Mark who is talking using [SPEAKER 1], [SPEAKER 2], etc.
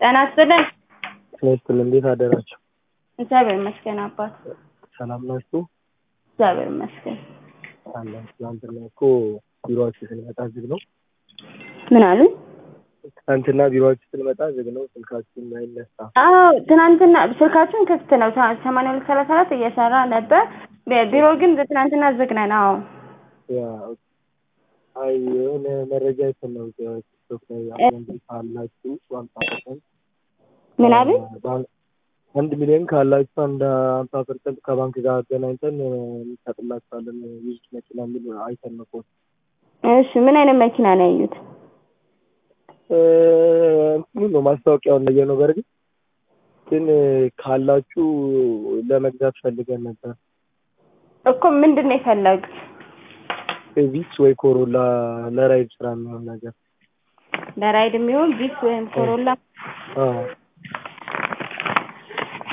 [SPEAKER 1] ጤና ይስጥልን።
[SPEAKER 2] ጤና እንዴት አደራችሁ?
[SPEAKER 1] እግዚአብሔር ይመስገን አባት።
[SPEAKER 2] ሰላም ናችሁ?
[SPEAKER 1] እግዚአብሔር ይመስገን።
[SPEAKER 2] አለን። ትናንትና እኮ ቢሮአችሁ ስንመጣ ዝግ ነው።
[SPEAKER 1] ምን አሉ?
[SPEAKER 2] ትናንትና ቢሮአችሁ ስንመጣ ዝግ ነው፣ ስልካችሁም አይነሳ።
[SPEAKER 1] አዎ ትናንትና ስልካችን ክፍት ነው። ሰማንያ ሁለት ሰላሳ አራት እየሰራ ነበር። ቢሮ ግን ትናንትና ዝግ ነን። አዎ
[SPEAKER 2] ያ አይ የሆነ መረጃ አይተን ነው ቲክቶክ ላይ አካውንት ካላችሁ ሀምሳ ፐርሰንት
[SPEAKER 1] ምን አሉ?
[SPEAKER 2] አንድ ሚሊዮን ካላችሁ አንድ ሀምሳ ፐርሰንት ከባንክ ጋር አገናኝተን እንሰጥላችኋለን ዩዝ መኪና የሚል አይተን ነው ፖስት
[SPEAKER 1] እሺ ምን አይነት መኪና ነው ያዩት?
[SPEAKER 2] እንትኑ ነው ማስታወቂያውን ለየ ነው። በእርግጥ ግን ካላችሁ ለመግዛት ፈልገን ነበር።
[SPEAKER 1] እኮ ምንድን ነው የፈለጉት?
[SPEAKER 2] ቪትስ ወይ ኮሮላ ለራይድ ስራ የሚሆን ነገር
[SPEAKER 1] ለራይድ የሚሆን ቪትስ ወይም ኮሮላ
[SPEAKER 2] አዎ